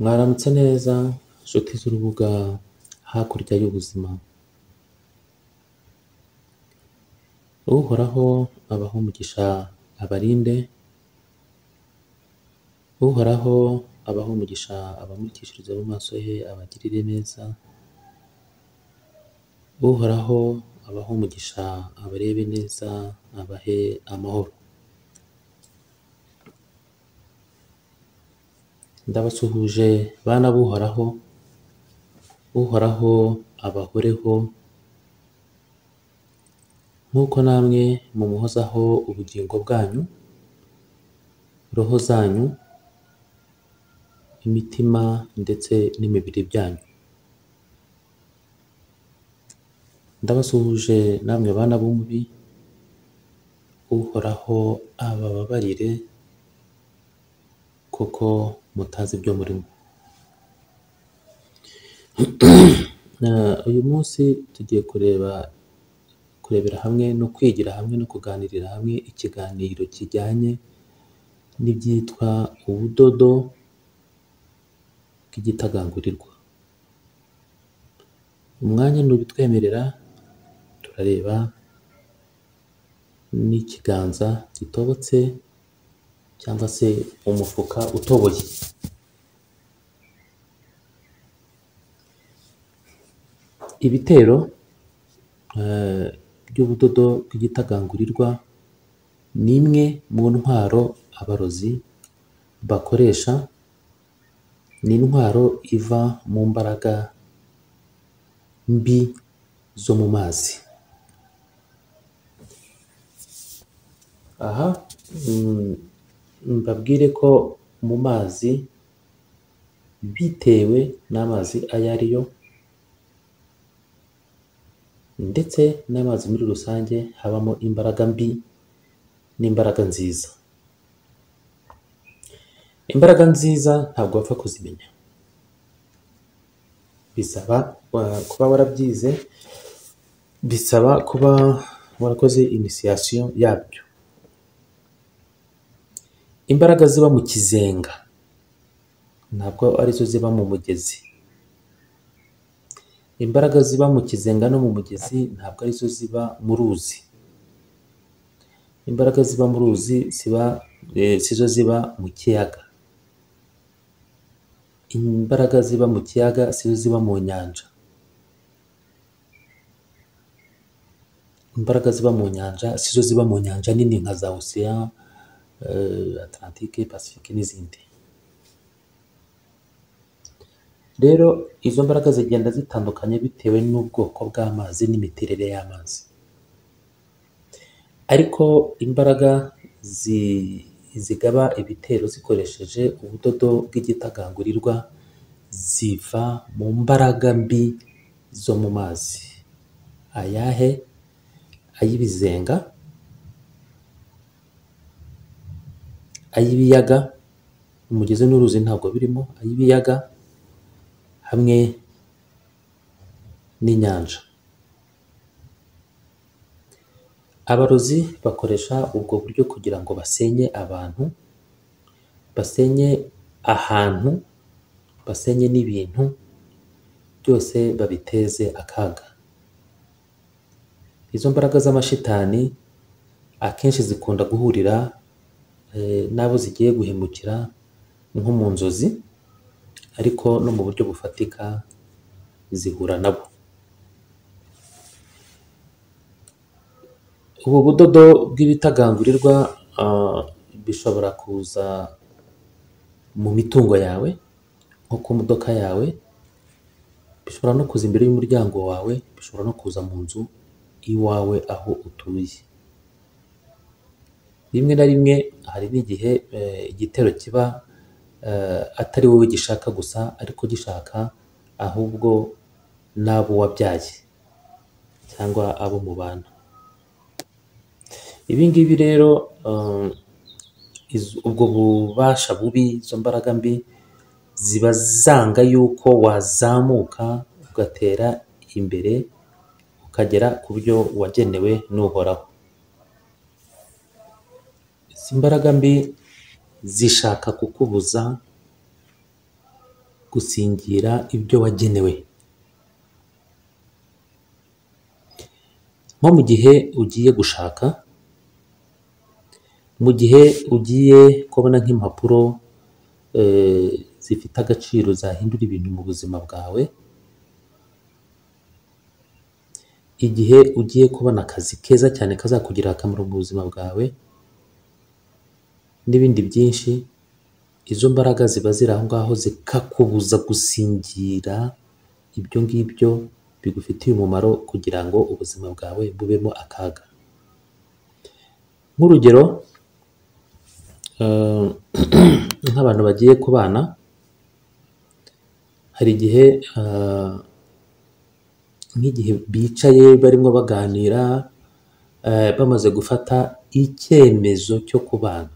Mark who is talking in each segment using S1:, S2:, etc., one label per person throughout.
S1: Mwaramutse neza nshuti z'urubuga hakurya y'ubuzima, uhoraho abahe umugisha abarinde, uhoraho abahe umugisha abamurikishiriza mu maso he abagirire neza, uhoraho abahe umugisha abarebe neza abahe amahoro, ndabasuhuje bana b'uhoraho, uhoraho abahoreho nk'uko namwe mumuhozaho ubugingo bwanyu, roho zanyu, imitima ndetse n'imibiri byanyu, ndabasuhuje namwe bana b'umubi, uhoraho abababarire kuko mutazi ibyo murimo, uyu munsi tugiye kureba kurebera hamwe no kwigira hamwe no kuganirira hamwe ikiganiro kijyanye n'ibyitwa ubudodo bw'igitagangurirwa, umwanya nubitwemerera turareba n'ikiganza gitobotse cyangwa se umufuka utoboye. Ibitero eh, by'ubudodo bw'igitagangurirwa ni imwe mu ntwaro abarozi bakoresha, ni intwaro iva mu mbaraga mbi zo mu mazi. Aha mm, mbabwire ko mu mazi bitewe n'amazi ayo ari yo ndetse n'amazi muri rusange habamo imbaraga mbi n'imbaraga nziza. Imbaraga nziza ntabwo wapfa kuzimenya, bisaba uh, kuba warabyize, bisaba kuba warakoze inisiyasiyo yabyo. Imbaraga ziba mu kizenga ntabwo arizo ziba mu mugezi. Imbaraga ziba mu kizenga no mu mugezi ntabwo arizo ziba mu ruzi. Imbaraga ziba mu ruzi ziba eh, sizo ziba mu kiyaga. Imbaraga ziba mu kiyaga sizo ziba mu nyanja. Imbaraga ziba mu nyanja sizo ziba mu nyanja nini nka za Ocean, eh, Atlantique, Pacifique n'izindi. Rero izo mbaraga zigenda zitandukanye bitewe n'ubwoko bw'amazi n'imiterere y'amazi. Ariko imbaraga zi- zigaba ibitero zikoresheje ubudodo bw'igitagangurirwa ziva mu mbaraga mbi zo mu mazi. Ayahe? Ay'ibizenga, ay'ibiyaga, umugezi n'uruzi ntabwo birimo, ay'ibiyaga hamwe n'inyanja. Abarozi bakoresha ubwo buryo kugira ngo basenye abantu, basenye ahantu, basenye n'ibintu, byose babiteze akaga. Izo mbaraga z'amashitani akenshi zikunda guhurira eh, n'abo zigiye guhemukira nko mu nzozi, ariko no mu buryo bufatika zihura nabo. Ubu budodo bw'ibitagangurirwa ah, bishobora kuza mu mitungo yawe nko ku modoka yawe, bishobora no kuza imbere y'umuryango wawe, bishobora no kuza mu nzu iwawe aho utuye. Rimwe na rimwe hari n'igihe eh, igitero kiba eh, atari wowe gishaka gusa ariko gishaka ahubwo n'abo wabyaye cyangwa abo mubana. Ibi ngibi rero eh, iz- ubwo bubasha bubi, izo mbaraga mbi ziba zanga yuko wazamuka ugatera imbere ukagera ku byo wagenewe n'uhoraho. Izi mbaraga mbi zishaka kukubuza gusingira ibyo wagenewe nko mu gihe ugiye gushaka mu gihe ugiye kubona nk'impapuro eh, zifite agaciro zahindura ibintu mu buzima bwawe igihe ugiye kubona akazi keza cyane kazakugirira akamaro mu buzima bwawe n'ibindi byinshi izo mbaraga ziba ziri aho ngaho zikakubuza gusingira ibyo ngibyo bigufitiye umumaro kugira ngo ubuzima bwawe bubemo akaga nk'urugero eh, nk'abantu bagiye kubana hari igihe eh, nk'igihe bicaye barimo baganira eh, bamaze gufata icyemezo cyo kubana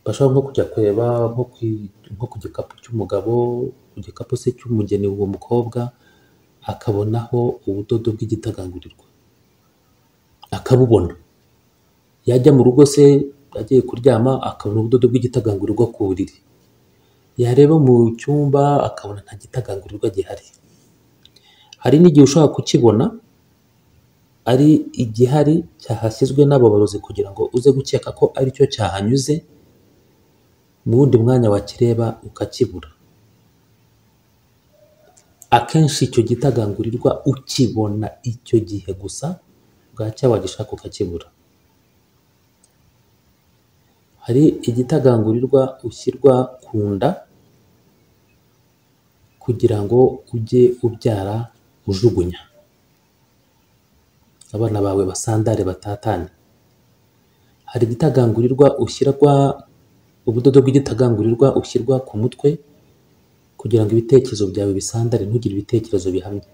S1: bashobora nko kujya kureba nko ku- nko ku gikapu cy'umugabo ku gikapu se cy'umugeni uwo mukobwa akabonaho ubudodo bw'igitagangurirwa akabubona yajya mu rugo se agiye kuryama akabona ubudodo bw'igitagangurirwa ku buriri yareba mu cyumba akabona nta gitagangurirwa gihari hari n'igihe ushobora kukibona ari igihari cyahashyizwe n'ababarozi kugira ngo uze gukeka ko aricyo cyahanyuze mu wundi mwanya wakireba ukakibura akenshi icyo gitagangurirwa ukibona icyo gihe gusa bwacya wagishaka ukakibura hari igitagangurirwa ushyirwa ku nda kugira ngo ujye ubyara ujugunya abana bawe basandare batatane hari igitagangurirwa ushyirwa ubudodo bw'igitagangurirwa ushyirwa ku mutwe kugira ngo ibitekerezo byawe bisandare ntugire ibitekerezo bihamye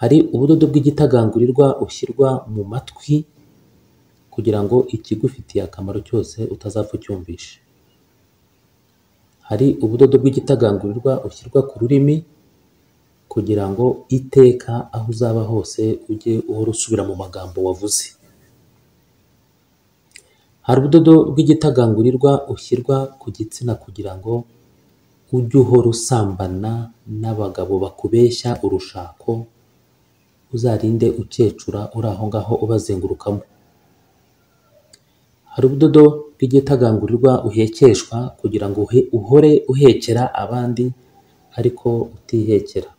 S1: hari ubudodo bw'igitagangurirwa ushyirwa mu matwi kugira ngo ikigufitiye akamaro cyose utazapfa ucyumvishe hari ubudodo bw'igitagangurirwa ushyirwa ku rurimi kugira ngo iteka aho uzaba hose ujye uhora usubira mu magambo wavuze hari ubudodo bw'igitagangurirwa ushyirwa ku gitsina kugira ngo ujye uhora usambana n'abagabo bakubeshya urushako uzarinde ukecura uri aho ngaho ubazengurukamo hari ubudodo bw'igitagangurirwa uhekeshwa kugira ngo uhe- uhore uhekera abandi ariko utihekera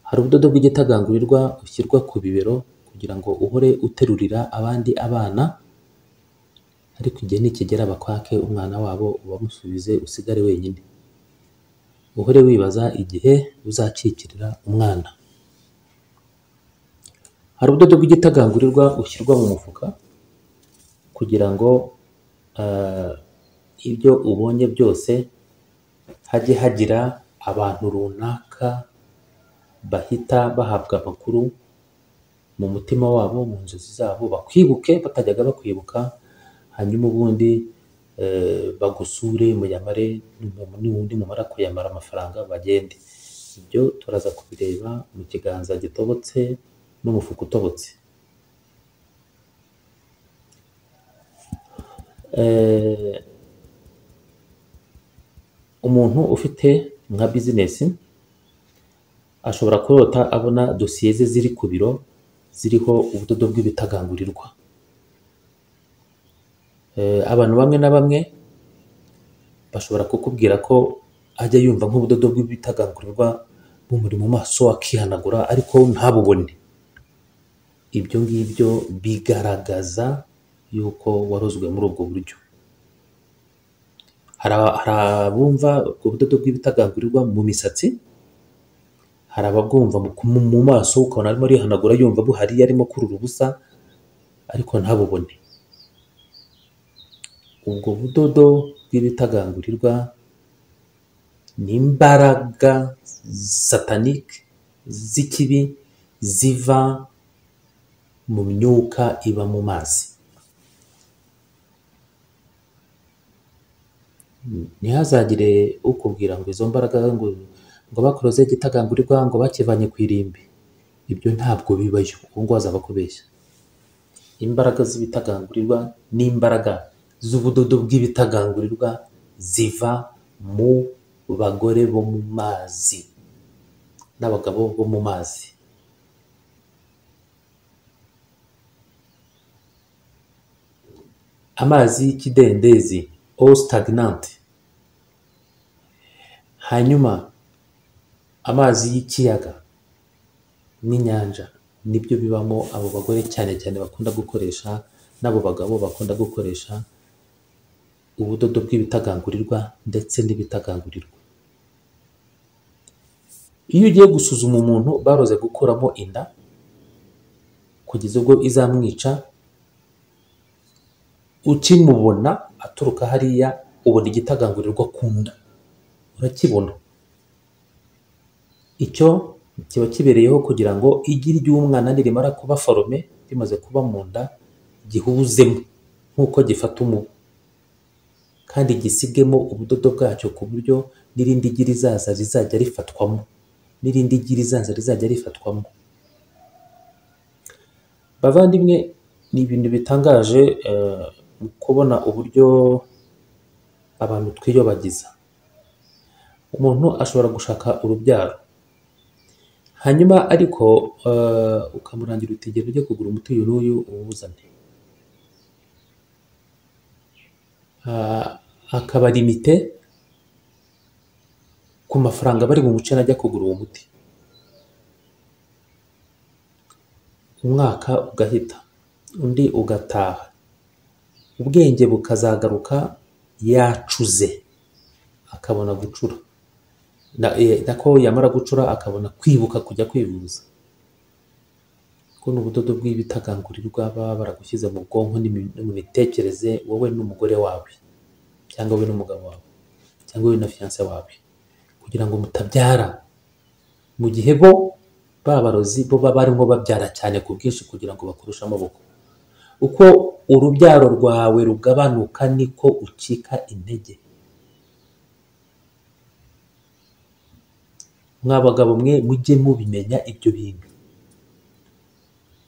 S1: hari ubudodo bw'igitagangurirwa ushyirwa ku bibero kugira ngo uhore uterurira abandi abana ariko igihe nikigera bakwake umwana wabo ubamusubize usigare wenyine uhore wibaza igihe uzakikirira umwana hari ubudodo bw'igitagangurirwa ushyirwa mu mufuka kugira ngo eh, ibyo ubonye byose hajye hagira abantu runaka bahita bahabwa amakuru mu mutima wabo mu nzozi zabo bakwibuke batajyaga bakwibuka hanyuma ubundi eh, bagusure muyamare numa- n'ubundi mumara kuyamara amafaranga bagende ibyo turaza kubireba mu kiganza gitobotse n'umufuka utobotse Eh, umuntu ufite nka bizinesi ashobora kurota abona dosiye ze ziri ku biro ziriho ubudodo bw'ibitagangurirwa Eh, abantu bamwe na bamwe bashobora kukubwira ko ajya yumva nk'ubudodo bw'ibitagangurirwa bumuri mu maso akihanagura ariko ntabubone ibyo ngibyo bigaragaza yuko warozwe muri ubwo buryo hari aba- hari abumva ubwo budodo bw'ibitagangurirwa mu misatsi hari ababwumva mu, ku- mu maso ukabona arimo arihanagura yumva buhari arimo kurura ubusa ariko ntabubone ubwo budodo bw'ibitagangurirwa ni imbaraga satanike z'ikibi ziva mu myuka iba mu mazi ntihazagire ukubwira ngo izo mbaraga ngo ngo bakoroze igitagangurirwa ngo bakivanye ku irimbi ibyo ntabwo bibayo uwo nguwo azaba akubeshya imbaraga z'ibitagangurirwa ni imbaraga z'ubudodo bw'ibitagangurirwa ziva mu bagore bo mu mazi n'abagabo bo mu mazi amazi y'ikidendezi all stagnant hanyuma amazi y'ikiyaga n'inyanja nibyo bibamo abo bagore cyane cyane bakunda gukoresha n'abo bagabo bakunda gukoresha ubudodo bw'ibitagangurirwa ndetse n'ibitagangurirwa iyo ugiye gusuzuma umuntu baroze gukuramo inda kugeza ubwo izamwica ukimubona aturuka hariya ubona igitagangurirwa ku nda urakibona icyo kiba kibereyeho kugira ngo igi ry'umwana nirimara kuba forome rimaze kuba mu nda gihuzemo nk'uko gifata umubu kandi gisigemo ubudodo bwacyo ku buryo n'irindi gi rizaza rizajya rifatwamo n'irindi gi rizaza rizajya rifatwamo bavandimwe ni ibintu bitangaje eh, mu kubona uburyo abantu twiyobagiza umuntu ashobora gushaka urubyaro hanyuma ariko eh, ukamurangira uti genda ujye kugura umuti uyu n'uyu uwuzane Ah, akaba limite ku mafaranga bari bumuce najya kugura uwo muti umwaka ugahita undi ugataha ubwenge bukazagaruka yacuze akabona gucura Na- eh, nako yamara gucura akabona kwibuka kujya kwivuza ubwo ni ubudodo bw'ibitagangurirwa baba baragushyize mu bwonko n'imi- no mu mitekerereze wowe n'umugore wawe cyangwa wowe n'umugabo wawe cyangwa wowe na fiyanse wawe kugira ngo mutabyara mu gihe bo babarozi bo baba barimo babyara cyane ku bwinshi kugira ngo bakurushe amaboko uko urubyaro rwawe rugabanuka niko ucika intege mwa bagabo mwe mujye mubimenya ibyo bintu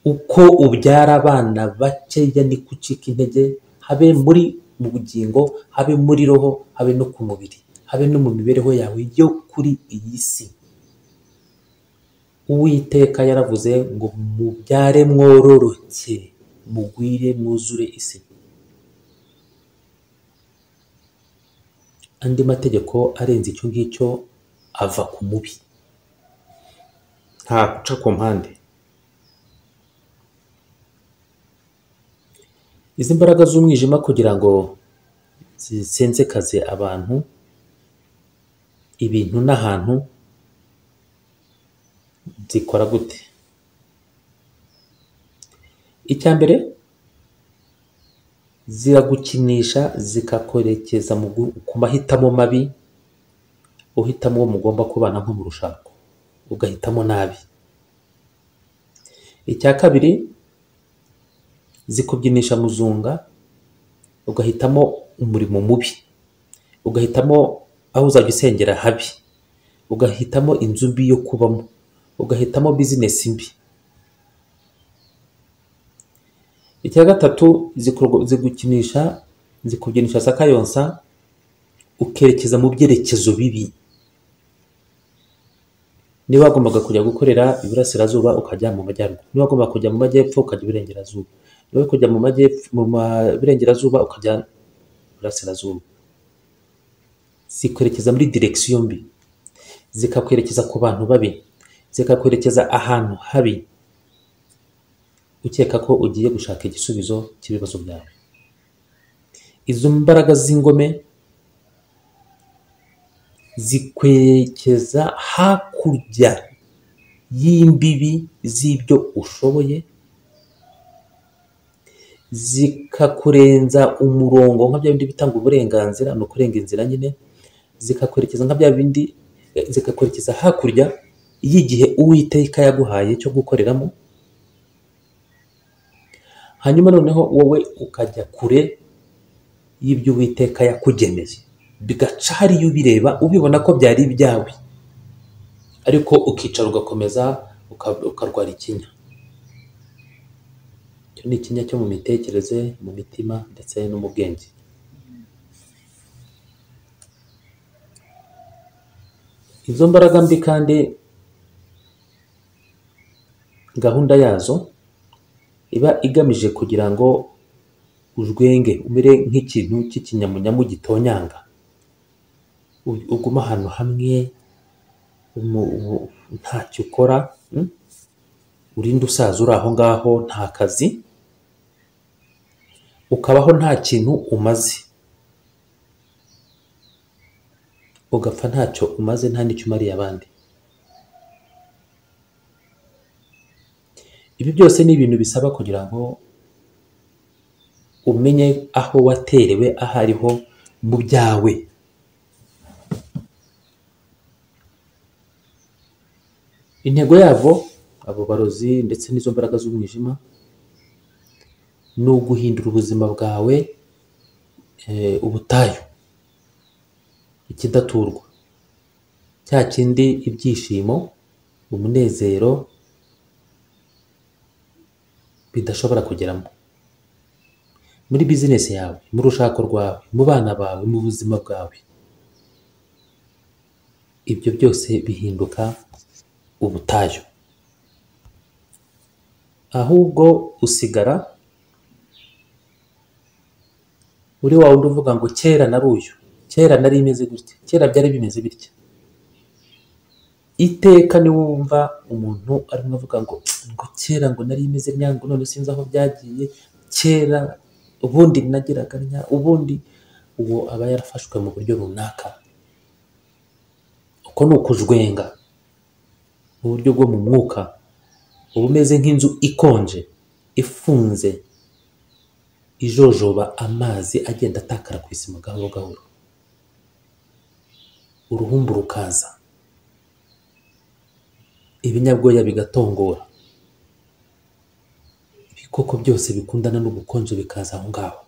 S1: uko ubyara abana bakeya niko ucika intege habe muri mu bugingo habe muri roho habe no ku mubiri habe no mu mibereho yawe yo kuri iyi si uwiteka yaravuze ngo mubyare mwororoke mugwire mwuzure isi andi mategeko arenze icyo ngicyo ava ku mubi nta guca ku mpande izi mbaraga z'umwijima kugira ngo zisenzekaze abantu ibintu n'ahantu zikora gute icya mbere ziragukinisha zikakwerekeza mu gu- ku mahitamo mabi uhitamo uwo mugomba kubana nko mu rushako ugahitamo nabi icya kabiri zikubyinisha muzunga ugahitamo umurimo mubi ugahitamo aho uzajya usengera habi ugahitamo inzu mbi yo kubamo ugahitamo bizinesi mbi icya gatatu zikurwa- zigukinisha zikubyinisha sakayonsa ukerekeza mu byerekezo bibi niba wagombaga kujya gukorera iburasirazuba ukajya mu majyaruguru niba wagombaga kujya mu majyepfo ukajya iburengerazuba niba uri kujya mu majyepfo mu ma- iburengerazuba ukajya iburasirazuba zikwerekeza muri direkisiyo mbi zikakwerekeza ku bantu babi zikakwerekeza ahantu habi ukeka ko ugiye gushaka igisubizo cy'ibibazo byawe izo mbaraga z'ingome zikwerekeza hakurya y'imbibi z'ibyo ushoboye zikakurenza umurongo nka bya bindi bitanga uburenganzira ni ukurenga inzira nyine zikakwerekeza nka bya bindi zikakwerekeza hakurya y'igihe uwiteka yaguhaye cyo gukoreramo hanyuma noneho wowe ukajya kure y'ibyo uwiteka yakugeneye bigaca hariya ubireba ubibona ko byari ibyawe ariko ukicara ugakomeza uka- ukarwara ikinya icyo ni ikinya cyo mu mitekerereze mu mitima ndetse no mu bwenge izo mbaraga mbi kandi gahunda yazo iba igamije kugira ngo ujwenge umere nk'ikintu cy'ikinyamunyamu gitonyanga uguma ahantu hamwe umu- ubu- ntacyo ukora mm? urinde usaza uri aho ngaho nta kazi ukabaho nta kintu umaze ugapfa ntacyo umaze nta n'icyo umariye abandi ibi byose ni ibintu bisaba kugira ngo umenye aho waterewe aho ariho mu byawe intego yabo abo barozi ndetse n'izo mbaraga z'umwijima ni uguhindura ubuzima bwawe eh, ubutayu ikidaturwa cya kindi ibyishimo umunezero bidashobora kugeramo muri bizinesi yawe mu rushako rwawe mu bana bawe mu buzima bwawe ibyo byose bihinduka ubutayu ahubwo usigara uri wa wundi uvuga ngo kera nari uyu kera nari imeze gutya kera byari bimeze bitya iteka niwumva umuntu arimo avuga ngo ngo kera ngo nari imeze ntya ngo none sinzi aho byagiye kera ubundi nagiraga ntya ubundi uwo aba yarafashwe mu buryo runaka uko ni ukujwenga mu buryo bwo mu mwuka uba umeze nk'inzu ikonje ifunze ijojoba amazi agenda atakara ku isima gahoro gahoro uruhumbu rukaza ibinyabwoya bigatongora ibikoko byose bikundana n'ubukonje bikaza aho ngaho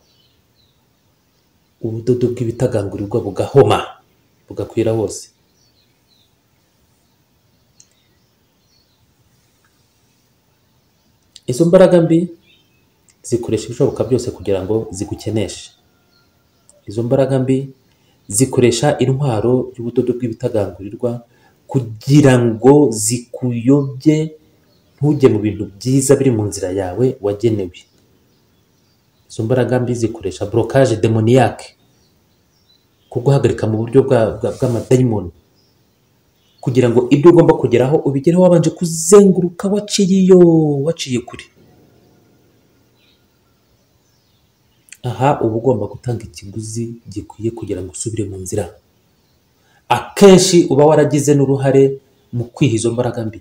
S1: ubudodo bw'ibitagangurirwa bugahoma bugakwira hose izo mbaraga mbi zikoresha ibishoboka byose kugira ngo zigukeneshe izo mbaraga mbi zikoresha intwaro y'ubudodo bw'ibitagangurirwa kugira ngo zikuyobye ntujye mu bintu byiza biri mu nzira yawe wagenewe izo mbaraga mbi zikoresha borokaje demoniyake kuguhagarika mu buryo bwa- bwa- bw'amadayimoni kugira ngo ibyo ugomba kugeraho ubigereho wabanje kuzenguruka waciye iyo waciye kure aha uba ugomba gutanga ikiguzi gikwiye kugira ngo usubire mu nzira akenshi uba waragize n'uruhare mu kwiha izo mbaraga mbi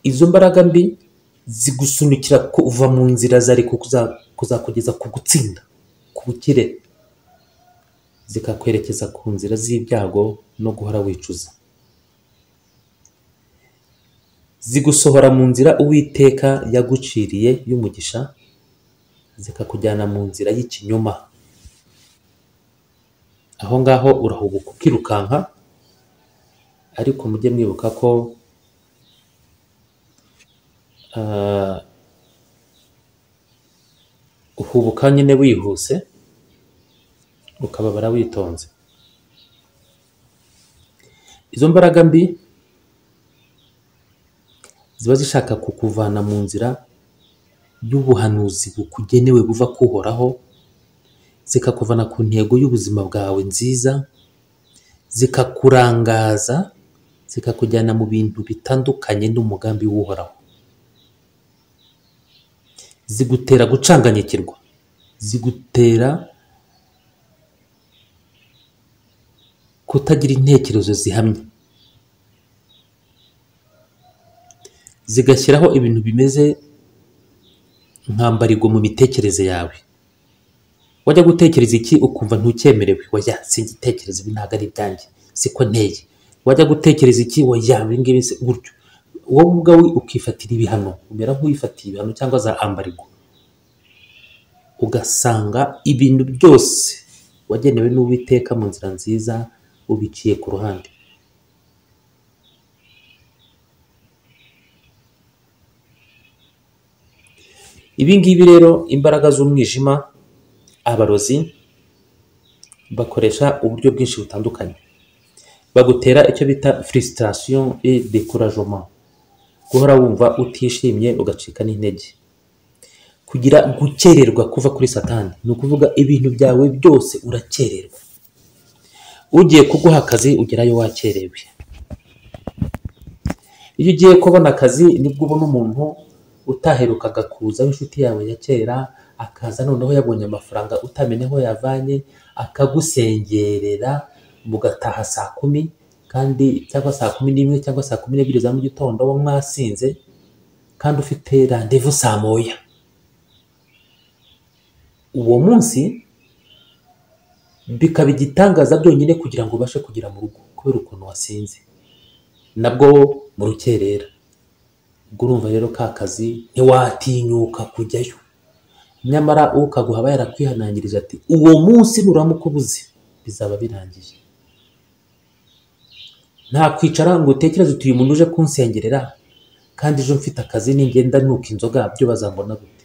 S1: izo mbaraga mbi zigusunikira kuva mu nzira zari kuza- kuzakugeza ku gutsinda ku bukire zikakwerekeza ku nzira z'ibyago no guhora wicuza zigusohora mu nzira uwiteka yaguciriye y'umugisha zikakujyana mu nzira y'ikinyoma aho ngaho urahubuka ukirukanka ariko mujye mwibuka ko ah, uhubuka nyine wihuse ukababara witonze izo mbaraga mbi ziba zishaka kukuvana mu nzira y'ubuhanuzi bukugenewe buva kuhoraho zikakuvana ku ntego y'ubuzima bwawe nziza zikakurangaza zikakujyana mu bintu bitandukanye n'umugambi w'uhoraho zigutera gucanganyikirwa zigutera kutagira intekerezo zihamye zigashyiraho ibintu bimeze nkambarigo mu mitekerereze yawe wajya gutekereza iki ukumva ntucyemerewe wajya singitekereza ibi ntabwo ari ibyanjye siko nteye wajya gutekereza iki wajya ibingibi si gutyo wowe ubwawe ukifatira ibihano umera nk'uwifatiye ibihano cyangwa za ambarigo ugasanga ibintu byose wagenewe n'uwiteka mu nzira nziza ubiciye ku ruhande ibi ngibi rero imbaraga z'umwijima abarozi bakoresha uburyo bwinshi butandukanye bagutera icyo bita frustration et découragement guhora wumva utishimye ugacika n'intege kugira gukererwa kuva kuri satani ni ukuvuga ibintu byawe byose urakererwa ugiye kuguha akazi ugerayo wakerewe iyo ugiye kubona akazi nibwo ubona umuntu utaherukaga kuza w'inshuti yawe ya kera akaza noneho yabonye amafaranga utamenya aho yavanye akagusengerera mugataha saa kumi kandi cyangwa saa kumi n'imwe cyangwa saa kumi n'ebyiri za mu gitondo uba mwasinze kandi ufite randevu saa moya uwo munsi bikaba igitangaza byonyine kugira ngo ubashe kugera mu rugo kubera ukuntu wasinze nabwo mu rukerera ubwo urumva rero ka kazi ntiwatinyuka kujyayo nyamara ukaguha yarakwihanangirije ati uwo munsi nuramuka ubuze bizaba birangiye nta kwicara ngo utekereze uti uyu muntu uje kunsengerera kandi ejo mfite akazi ningenda nuka inzoga byo bazambona gute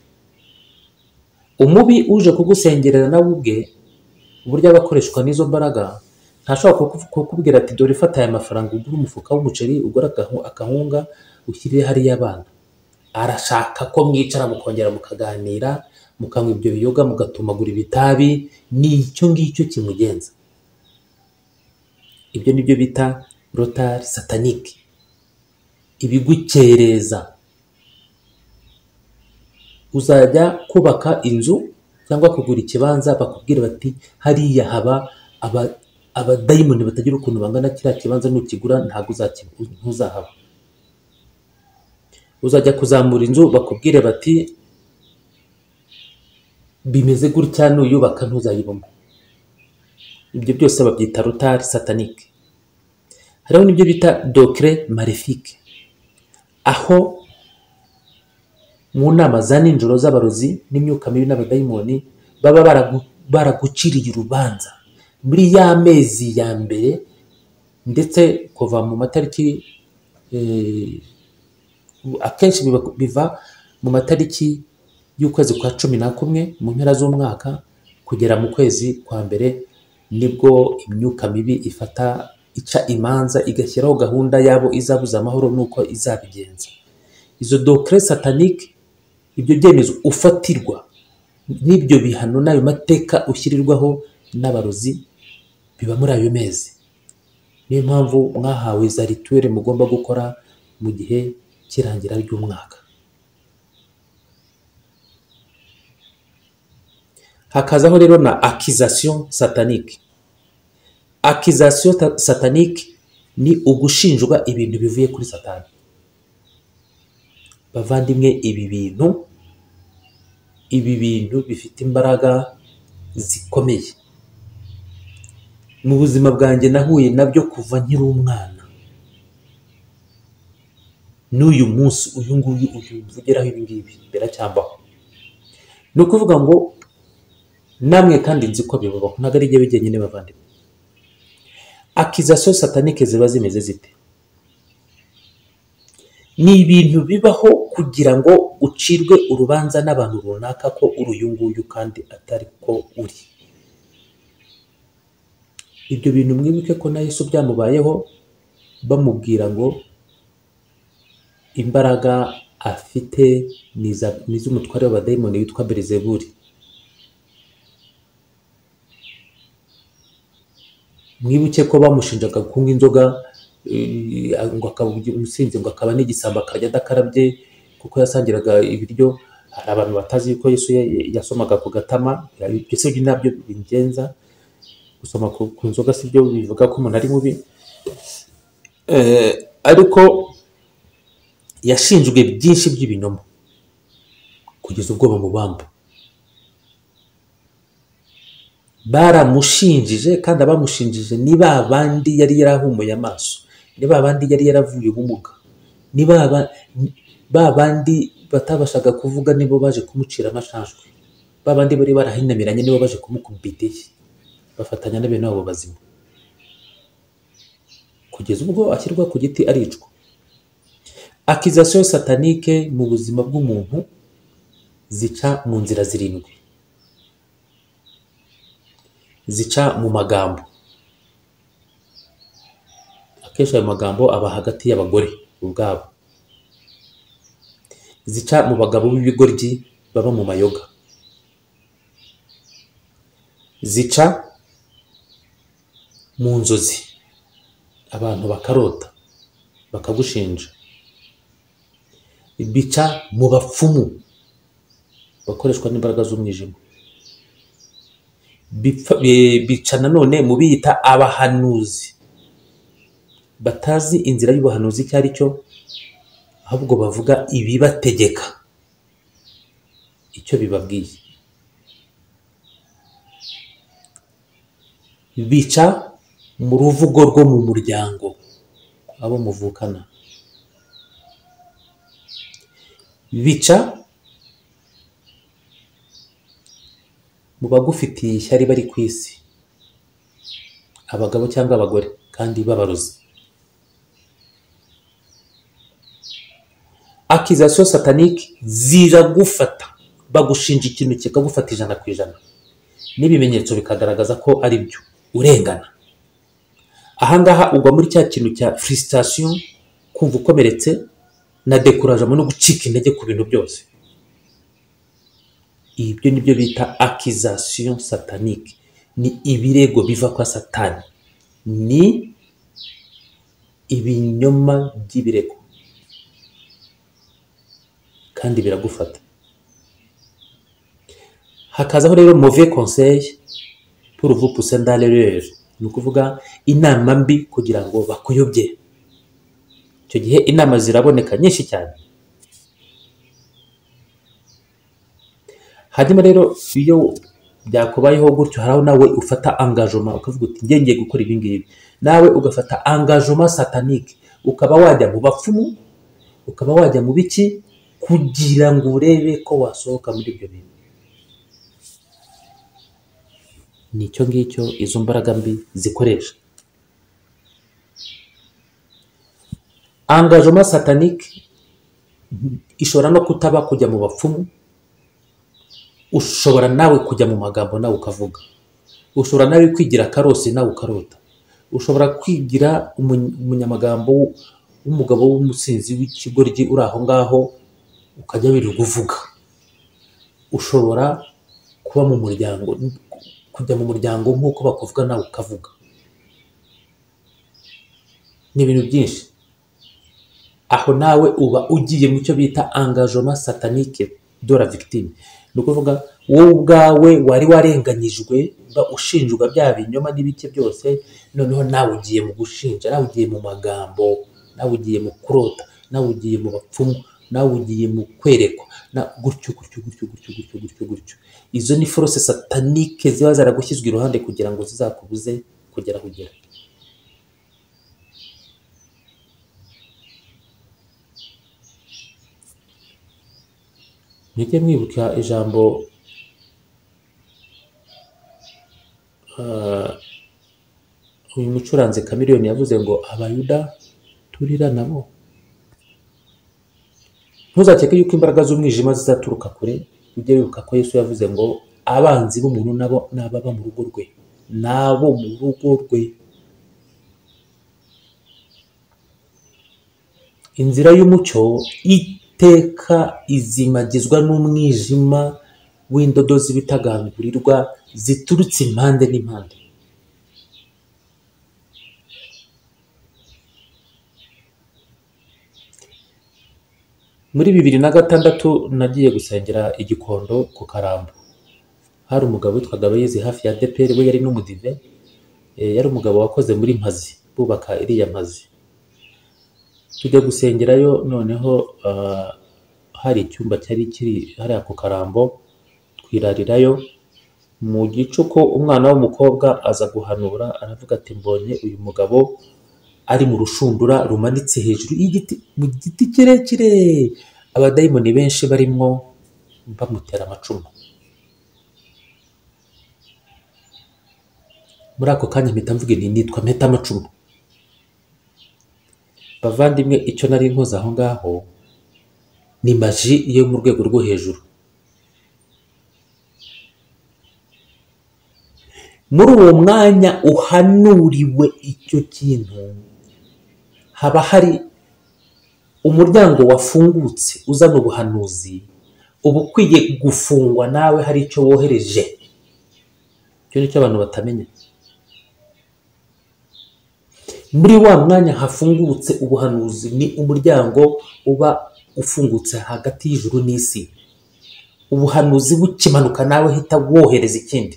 S1: umubi uje kugusengerera nawe ubwe uburyo aba akoreshwa n'izo mbaraga ntashobora kuku- kukubwira ati dore fata aya mafaranga ugure umufuka w'umuceri ugure agahu- akahunga ushyirire hariya abana arashaka ko mwicara mukongera mukaganira mukanywa ibyo biyoga mugatumagura ibitabi ni icyo ngicyo kimugenza ibyo ni byo bita rotari satanike ibigukereza uzajya kubaka inzu cyangwa kugura ikibanza bakubwira bati hariya haba aba- abadayimoni batagira ukuntu bangana kiriya kibanza nukigura ntabwo uzakibu- ntuzahaba uzajya kuzamura inzu bakubwire bati bimeze gutya nuyubaka ntuzayibamo ibyo byose babyita rotari satanike hariho n'ibyo bita dokire marefike aho mu nama za nijoro z'abarozi n'imyuka mibi n'abadayimoni baba baragu- baraguciriye urubanza muri ya mezi ya mbere ndetse kuva mu matariki eh, akenshi biba- biva mu matariki y'ukwezi kwa cumi na kumwe mu mpera z'umwaka kugera mu kwezi kwa mbere nibwo imyuka mibi ifata ica imanza igashyiraho gahunda yabo izabuza amahoro n'uko izabigenza izo dokere satanike ibyo byemezo ufatirwa n'ibyo bihano n'ayo mateka ushyirirwaho n'abarozi biba muri ayo mezi niyo mpamvu mwahawe za rituweli mugomba gukora mu gihe cy'irangira ry'umwaka hakazaho rero na akizasiyo satanike akizasiyo ta- satanike ni ugushinjwa ibintu bivuye kuri satani bavandimwe ibi bintu ibi bintu bifite imbaraga zikomeye mu buzima bwanjye nahuye nabyo kuva nkiri umwana n'uyu munsi uyu nguyu uyu mvugiraho ibi ngibi biracyambaho ni ukuvuga ngo namwe kandi nzi ko bibabaho ntabwo ari ibyo byenyine bavandimwe akizasiyo satanike ziba zimeze zite ni ibintu bibaho kugira ngo ucirwe urubanza n'abantu runaka ko uri uyu nguyu kandi atari ko uri ibyo bintu mwibuke ko na yesu byamubayeho bamubwira ngo imbaraga afite ni iza- ni iz'umutware w'abadayimoni witwa berizeburi mwibuke ko bamushinjaga kunywa inzoga eh, ngo akaba umusinzi ngo akaba n'igisambo akajya adakarabye kuko yasangiraga ibiryo hari abantu batazi yuko yesu ya- yasomaga ku gatama ibyo si byo nabyo bigenza gusoma ku ku nzoga si byo bivuga ko umuntu ari mubi Eh, ariko yashinjwe byinshi by'ibinyoma kugeza ubwo bamubamba baramushinjije kandi abamushinjije ni ba bandi yari yarahumuye amaso ni ba bandi yari yaravuye ubumuga ni ba ba- ni- ba bandi batabashaga kuvuga nibo baje kumucira amashashwe ba bandi bari barahinamiranye nibo baje kumukuba idishyi bafatanya na bene wabo bazima kugeza ubwo ashyirwa ku giti aricwa akizasiyo satanike mu buzima bw'umuntu zica mu nzira zirindwi zica mu magambo akenshi ayo magambo aba hagati y'abagore ubwabo zica mu bagabo b'ibigoryi baba mu mayoga zica mu nzozi abantu bakarota bakagushinja bica mu bapfumu bakoreshwa n'imbaraga z'umwijima Bipfa- bi- bica nanone mu biyita abahanuzi batazi inzira y'ubuhanuzi icyo ari cyo ahubwo bavuga ibibategeka icyo bibabwiye bica mu ruvugo rwo mu muryango abo muvukana bica mu bagufitiye ishyari bari ku isi abagabo cyangwa abagore kandi babarozi akizasiyo satanike ziragufata bagushinja ikintu kikagufata ijana ku ijana n'ibimenyetso bikagaragaza ko ari byo urengana ahangaha ugwa muri cya kintu cya furisitasiyo kumva ukomeretse na dekurajamo no gucika intege ku bintu byose ibyo ni byo bita akizasiyo satanike ni ibirego biva kwa satani ni ibinyoma by'ibirego kandi biragufata hakazaho rero move conseil pour vous pousser dans l'erreur ni ukuvuga inama mbi kugira ngo bakuyobye icyo gihe inama ziraboneka nyinshi cyane hanyuma rero iyo byakubayeho gutyo hari aho nawe ufata angajoma ukavuga uti njye ngiye gukora ibi ngibi nawe ugafata angajoma satanike ukaba wajya mu bapfumu ukaba wajya mu biki kugira ngo urebe ko wasohoka muri ibyo bintu ni icyo ngicyo izo mbaraga mbi zikoresha angajoma satanike ishobora no kutaba kujya mu bapfumu ushobora nawe kujya mu magambo nawe ukavuga ushobora nawe kwigira karosi nawe ukarota ushobora kwigira umuny- umunyamagambo w- w'umugabo w'umusinzi w'ikigoryi uri aho ngaho ukajya wirirwa uvuga ushobora kuba mu muryango kujya mu muryango nk'uko bakuvuga nawe ukavuga ni ibintu byinshi aho nawe uba ugiye mu cyo bita angajoma satanike de la victime ni ukuvuga wowe ubwawe wari warenganyijwe uba ushinjwa bya binyoma n'ibike byose noneho nawe ugiye mu gushinja nawe ugiye mu magambo nawe ugiye mu kurota nawe ugiye mu bapfumu nawe ugiye mu kwerekwa na gutyo gutyo gutyo gutyo gutyo gutyo gutyo izo ni forose satanike ziba zaragushyizwe iruhande kugira ngo zizakubuze kugera aho ugera mujye mwibuka ijambo ah, uyu mucuranzi kamiriyoni yavuze ngo abayuda turira nabo ntuzakeke yuko imbaraga z'umwijima zizaturuka kure ujye wibuka ko yesu yavuze ngo abanzi b'umuntu nabo ni ababa mu rugo rwe nabo mu rugo rwe inzira y'umucyo iteka izimagizwa n'umwijima w'indodo z'ibitagangurirwa ziturutse impande n'impande muri bibiri na gatandatu nagiye gusengera igikondo ku karambo hari umugabo witwaga abayizi hafi ya deperi we yari n'umudive eh, yari umugabo wakoze muri mpazi bubaka iriya mpazi tujya gusengerayo noneho ah, hari icyumba cyari kiri hariya ku karambo twirarirayo mu gicuku umwana w'umukobwa aza guhanura aravuga ati mbonye uyu mugabo ari mu rushundura rumanitse hejuru y'igiti mu giti kirekire abadayimoni benshi barimo bamutera amacumu muri ako kanya mpita mvuga nti nitwa mpeta amacumu bavandimwe icyo nari nkoze aho ngaho ni maji yo mu rwego rwo hejuru muri uwo mwanya uhanuriwe icyo kintu haba hari umuryango wafungutse uzana ubuhanuzi uba ukwiye gufungwa nawe hari icyo wohereje icyo ni cyo abantu batamenya muri wa mwanya hafungutse ubuhanuzi ni umuryango uba ufungutse hagati y'ijuru n'isi ubuhanuzi bukimanuka nawe hita wohereza ikindi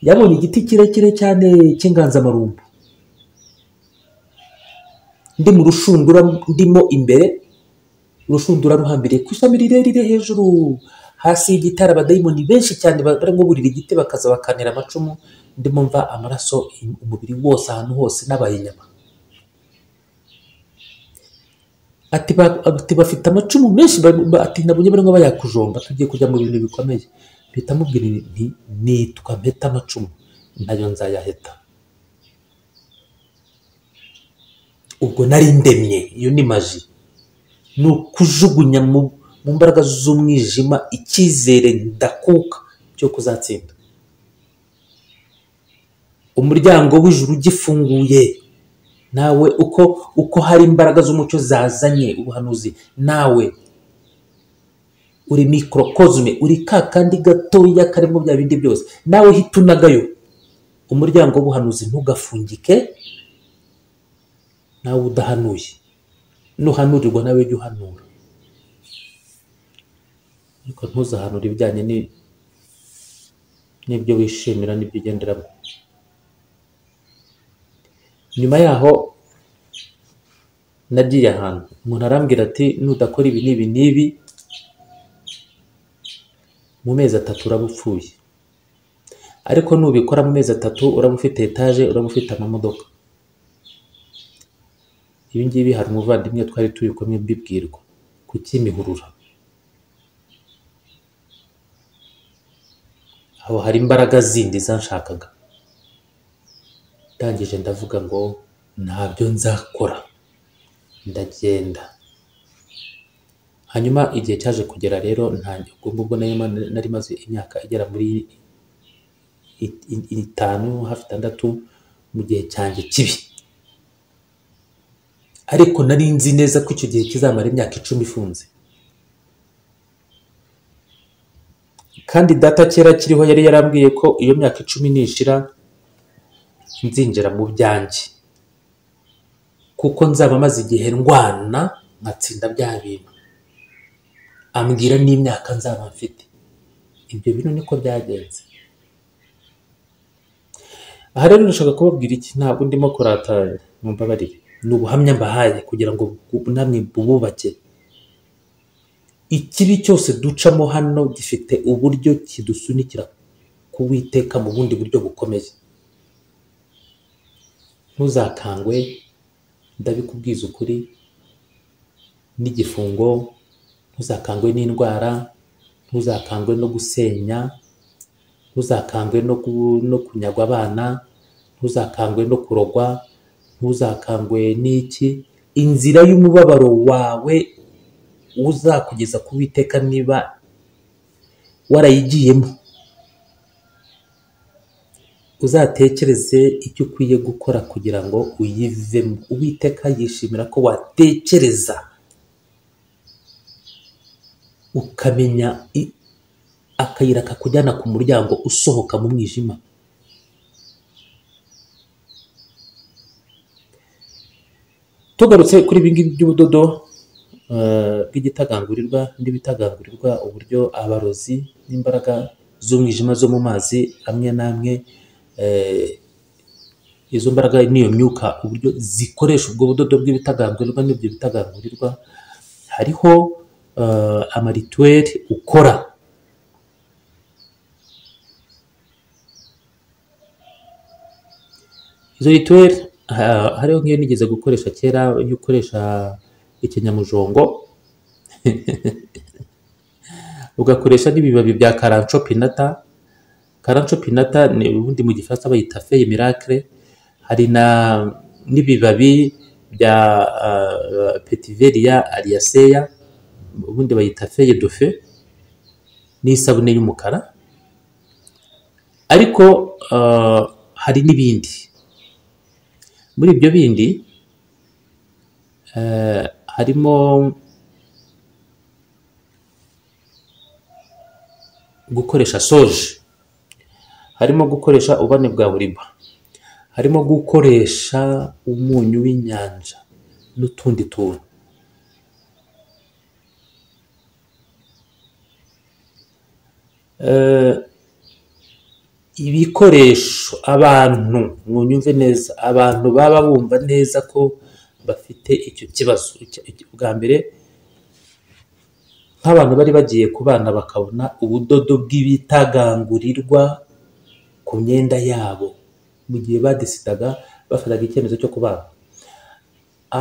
S1: yabonye igiti kirekire cyane cy'inganzamarumbu ndi mu rushundura ndimo imbere urushundura ruhambiriye ku ishami rirerire hejuru hasi y'igitari abadayimoni benshi cyane barimo burira igiti bakaza bakanira amacumu ndimo mva amaraso umubiri wose ahantu hose nabaye inyama ati ba- ati bafite amacumu menshi ba- ba- ati nabonye barimo bayakujomba tugiye kujya mu bintu bikomeye mpita mubwira nti nitwa mpeta amacumu nayo nzayaheta ubwo nari ndemye iyo ni maji ni ukujugunya mu mu mbaraga z'umwijima icyizere ndakuka cyo kuzatsinda umuryango w'ijuru ugifunguye nawe uko uko hari imbaraga z'umucyo zazanye ubuhanuzi nawe uri microcosme uri ka kandi gatoya karimo bya bindi byose nawe hita unagayo umuryango w'ubuhanuzi ntugafungike nawe udahanuye nuhanurirwa nawe jya uhanura ariko ntuzahanure ibijyanye ni- n'ibyo wishimira n'ibyo ugenderamo nyuma yaho nagiye ahantu umuntu arambwira ati nudakora ibi n'ibi n'ibi mu mezi atatu uraba upfuye ariko nubikora mu mezi atatu uraba ufite etaje uraba ufite amamodoka ibi ngibi hari umuvandimwe twari turi kumwe mbibwirwa ku kimihurura aho hari imbaraga zindi zanshakaga ndangije ndavuga ngo ntabyo nzakora ndagenda hanyuma igihe cyaje kugera rero ntange ubwo ubwo nari ma- nari maze imyaka igera muri i- i- itanu hafi itandatu mu gihe cyanjye kibi ariko nari nzi neza ko icyo gihe kizamara imyaka icumi ifunze kandi data kera kiriho yari yarambwiye ko iyo myaka icumi nishira nzinjira mu byanjye kuko nzaba maze igihe ndwana nkatsinda bya bintu ambwira n'imyaka nzaba mfite ibyo bintu niko byagenze aha rero ndashaka kubabwira iki ntabwo ndimo kuratara mumbabarire ni ubuhamya mbahaye kugira ngo bu- namwe bububake ikibi cyose ducamo hano gifite uburyo kidusunikira ku Uwiteka mu bundi buryo bukomeye ntuzakangwe ndabikubwiza ukuri n'igifungo ntuzakangwe n'indwara ntuzakangwe no gusenya ntuzakangwe no, ku, no kunyagwa abana ntuzakangwe no kurogwa ntuzakangwe n'iki inzira y'umubabaro wawe uzakugeza ku witeka niba warayigiyemo uzatekereze icyo ukwiye gukora kugira ngo uyivemo uwiteka yishimira ko watekereza ukamenya i- akayira kakujyana ku muryango usohoka mu mwijima tugarutse kuri ibi ngibi by'ubudodo eh, bw'igitagangurirwa n'ibitagangurirwa uburyo abarozi n'imbaraga z'umwijima zo mu mazi amwe n'amwe eh, izo mbaraga n'iyo myuka uburyo zikoresha ubwo budodo bw'ibitagangurirwa n'ibyo bitagangurirwa hariho eh, amarituweli ukora izo rituweli hariho nk'iyo nigeze gukoresha kera iyo ukoresha ikinyamujongo ugakoresha n'ibibabi bya karanco pinata karanco pinata ni ubundi mu gifaransa bayita feye miracle hari na n'ibibabi bya uh, petiveria aliaceya ubundi bayita feye dofe n'isabune y'umukara ariko ah, hari n'ibindi muri ibyo bindi eh, harimo gukoresha soje harimo gukoresha ububani bwa buriba harimo gukoresha umunyu w'inyanja n'utundi tuntu Eh, ibikoresho abantu mwunyumve neza abantu baba bumva neza ko bafite icyo kibazo Icya- icya- bwa mbere nk'abantu bari bagiye ku bana bakabona ubudodo bw'ibitagangurirwa ku myenda yabo mu gihe badisidaga bafataga icyemezo cyo kubana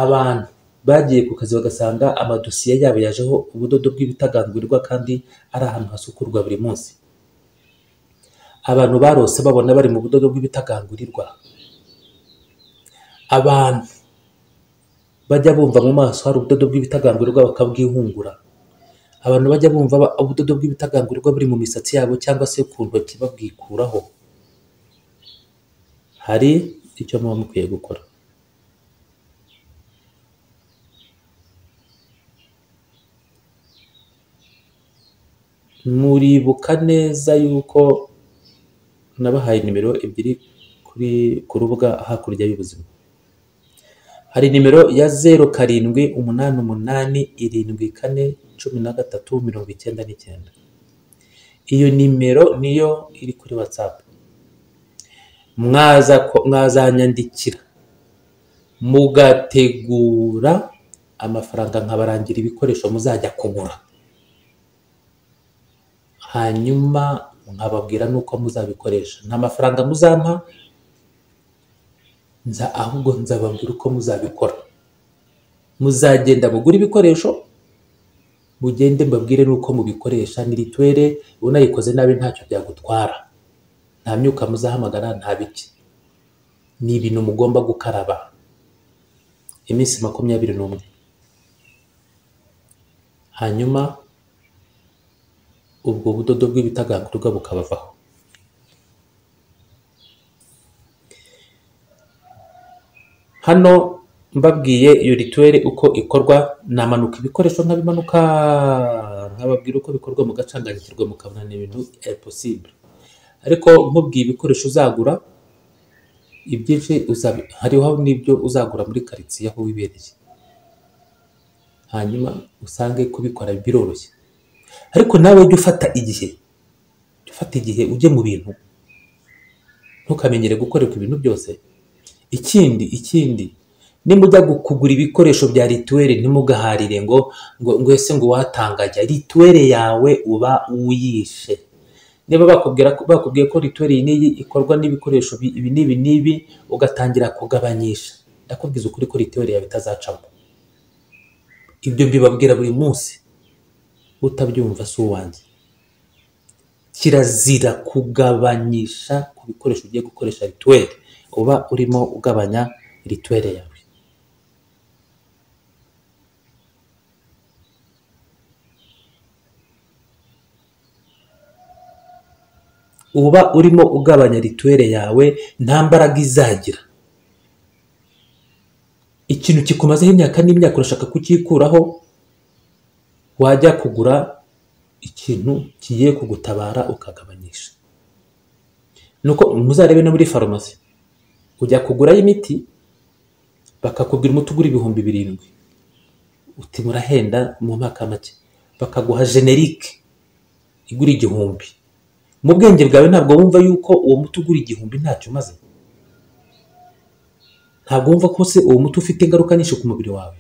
S1: abantu bagiye ku kazi bagasanga amadosiye yabo yajeho ubudodo bw'ibitagangurirwa kandi ari ahantu hasukurwa buri munsi abantu barose babona bari mu budodo bw'ibitagangurirwa abantu bajya bumva mu maso hari ubudodo bw'ibitagangurirwa bakabwihungura abantu bajya bumva ba- ubudodo bw'ibitagangurirwa buri mu misatsi yabo cyangwa se ku ntoki babwikuraho hari icyo muba mukwiye gukora muribuka neza yuko nabahaye nimero ebyiri kuri ku rubuga hakurya y'ubuzima hari nimero ya zeru karindwi umunani umunani irindwi kane cumi na gatatu mirongo icyenda n'icyenda iyo nimero niyo iri kuri watsapu mwaza ko- mwazanyandikira mugategura amafaranga nkabarangira ibikoresho muzajya kugura hanyuma nkababwira n'uko muzabikoresha nta mafaranga muzampa nza ahubwo nzababwira uko muzabikora muzagenda mugure ibikoresho mugende mbabwire n'uko mubikoresha ni rituwere unayikoze nabi ntacyo byagutwara nta myuka muzahamagara nta biki ni ibintu mugomba gukaraba iminsi makumyabiri n'umwe hanyuma ubwo budodo bw'ibitagangurirwa bukabavaho hano mbabwiye iyo rituweri uko ikorwa namanuka ibikoresho nkabimanuka nkababwira uko bikorwa mugacanganyikirwa mukabona ni ibintu impossible ariko nkubwiye ibikoresho uzagura ibyinshi uzabi- hariho n'ibyo uzagura muri karitsiye aho wibereye hanyuma usange kubikora biroroshye ariko nawe ujye ufata igihe jya ufata igihe ujye mu bintu ntukamenyere gukorerwa ibintu byose ikindi ikindi nimujya gu- kugura ibikoresho bya rituweri ntimugaharire ngo ngo ngo ese ngo watangajya rituweri yawe uba uyishe niba bakubwira ko- bakubwiye ko rituweri iyi n'iyi ikorwa n'ibikoresho bi- ibi n'ibi n'ibi ugatangira kugabanyisha ndakubwiza ukuri ko rituweri yawe itazacamo ibyo mbibabwira buri munsi utabyumva si uwanjye kirazira kugabanyisha ku bikoresho ugiye gukoresha rituweri uba urimo ugabanya rituweri yawe uba urimo ugabanya rituweri yawe nta mbaraga izagira ikintu kikumazeho imyaka n'imyaka urashaka kucyikuraho wajya kugura ikintu kigiye kugutabara ukagabanyisha nuko muzarebe no muri farumasi ujya kugurayo imiti bakakubwira umuti ugura ibihumbi birindwi uti murahenda mu mwaka make bakaguha generike igura igihumbi mu bwenge bwawe ntabwo wumva yuko uwo muti ugura igihumbi ntacyo umaze ntabwo wumva ko se uwo muti ufite ingaruka nyinshi ku mubiri wawe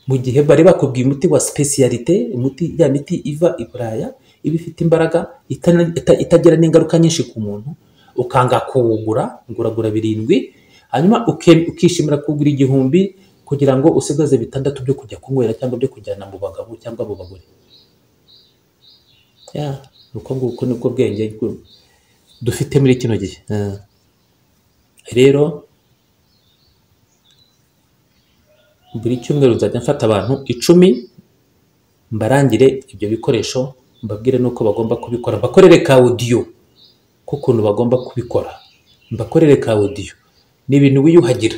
S1: mu gihe bari bakubwiye umuti wa sipesiyalite umuti ya miti iva i buraya iba ifite imbaraga itana- ita- itagira n'ingaruka nyinshi ku muntu ukanga kuwugura ngo uragura birindwi hanyuma uke- ukishimira kugura igihumbi kugira ngo usigaze bitandatu byo kujya kunywera cyangwa byo kujyana mu bagabo cyangwa mu bagore Ya, ni uko nguko nibwo bwenge bwo- dufite muri kino gihe Eh, rero buri cyumweru nzajya mfata abantu icumi mbarangire ibyo bikoresho mbabwire n'uko bagomba kubikora bakorere ka audio k'ukuntu bagomba kubikora mbakorere ka odiyo ni ibintu wiyuhagira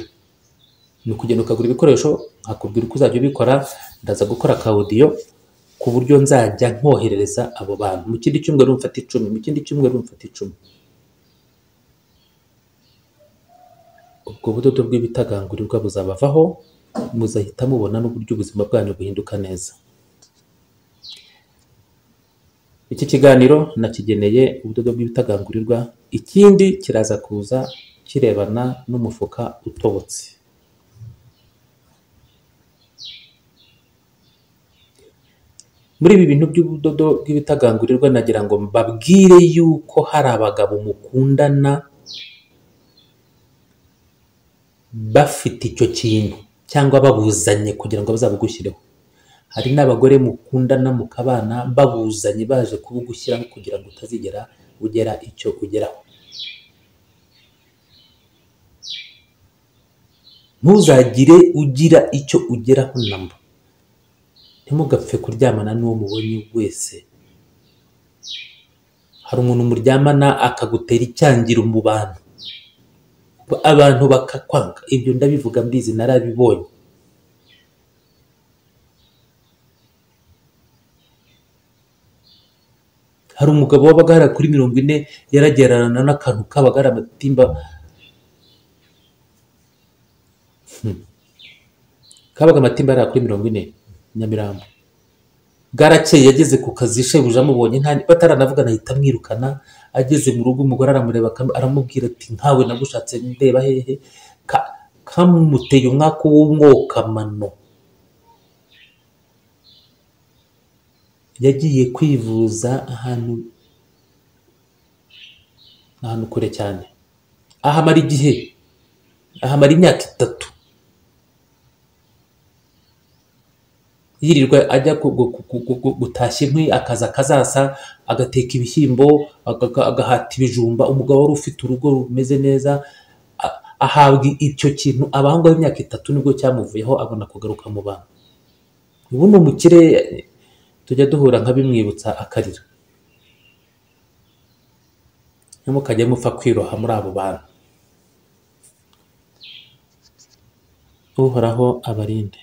S1: ni ukugenda ukagura ibikoresho nkakubwira uko uzajya ubikora ndaza gukora ka odiyo ku buryo nzajya nkoherereza abo bantu mu kindi cyumweru mfata icumi mu kindi cyumweru mfata icumi ubwo budodo bw'ibitagangurirwa buzabavaho muzahita mubona n'uburyo ubuzima bwanyu buhinduka neza iki kiganiro nakigeneye ubudodo bw'ibitagangurirwa ikindi kiraza kuza kirebana n'umufuka utobotse muri ibi bintu by'ubudodo bw'ibitagangurirwa nagira ngo mbabwire yuko hari abagabo mukundana bafite icyo kintu cyangwa babuzanye kugira ngo bazabugushyireho hari n'abagore mukundana mukabana babuzanye baje kubugushyiraho kugira ngo utazigera ugera icyo ugeraho ntuzagire ugira icyo ugeraho namba ntimugapfe kuryamana n'uwo mubonye wese hari umuntu muryamana akagutera icyangiro mu bantu abantu bakakwanga ibyo ndabivuga mbizi narabibonye hari umugabo wabaga hari kuri mirongo ine yaragererana n'akantu kabaga ari amatimba Hmm. kabaga amatimba ari kuri mirongo ine nyamirambo bwarakeye yageze ku kazi shebuja amubonye nta bataranavugana ahita amwirukana ageze mu rugo umugore aramureba akam- aramubwira ati nkawe nagushatse ndeba hehe Ka- kamuteye umwaka w'umwokamano yagiye kwivuza ahantu ahantu kure cyane ahamara igihe ahamara imyaka itatu yirirwa ajya ku- gu- gu- gu- gu- gutashya inkwi akaza akazasa agateka ibishyimbo aga- agahata ibijumba umugabo wari ufite urugo rumeze neza a- ahabwa icyo kintu abahanga imyaka itatu nibwo cyamuvuyeho abona kugaruka mu bantu ubu ni umukire tujya duhura nkabimwibutsa akarira ntimukajye mupfa kwiroha muri abo bantu uhoraho abarinde